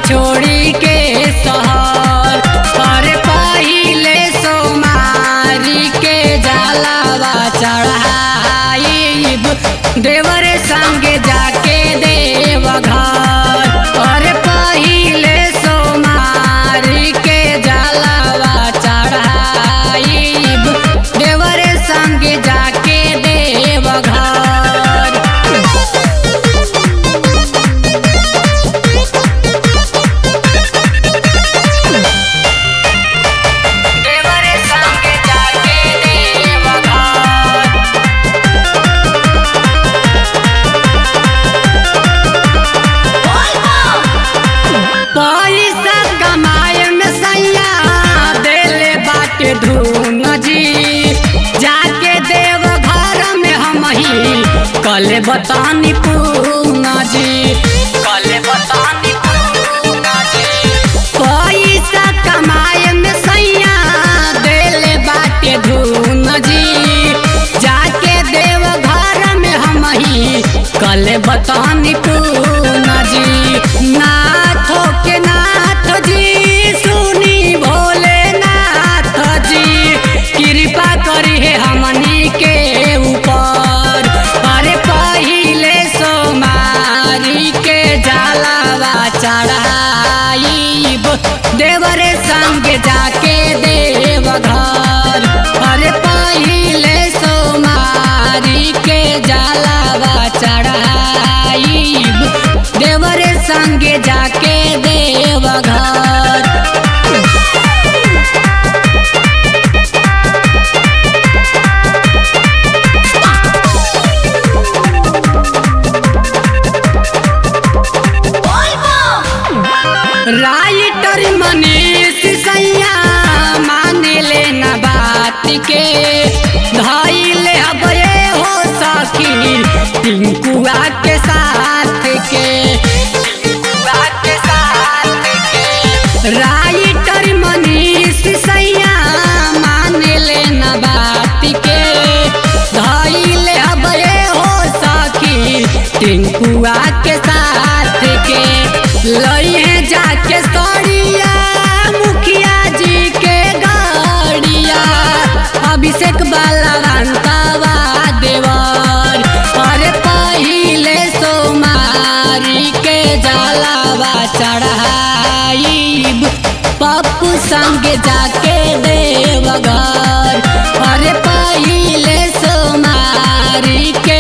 छोड़ी के सहर पर पहिले सोमारी के जलावा चढ़ाइब देवरे संगे जाके देव घर पर पहिले सोमारी के जलावा चढ़ाइब देवरे संगे जाके देव घर देवरे संगे जाके देव घर पैसा कमाए में सैया देले बाटे धून जी जाके देव घर में हम ही कल बतानी पूना जी कल बतानी पूना जी पैसा कमाए में सैया देले बाटे धून जी जाके देव घर में हम ही कल बतानी पूना जी नाथ के नाथ जी सुनी भोले नाथ जी कृपा करी है हमनी के ऊपर अरे पहिले सोमारी के जलावा चढ़ाइब देवरे संग जाके देव घर अरे पहिले सोमारी के जलावा चढ़ाइब देवरे संगे जाके देव घर राइटर मनीष सैया माने लेना बात के धैले अबे हो सखी टिंकुआ के साथ के टिंकुआ के साथ के राइटर मनीष सैया माने लेना बात के धैले अबे हो सखी टिंकुआ के साथ के लई है जाके सड़िया मुखिया जी के गाड़िया अभिषेक बलवंतवा देवर अरे पहिले सोमारी के जलावा चढ़ाइब पप्पू संग जाके देव घर अरे पहिले सोमारी के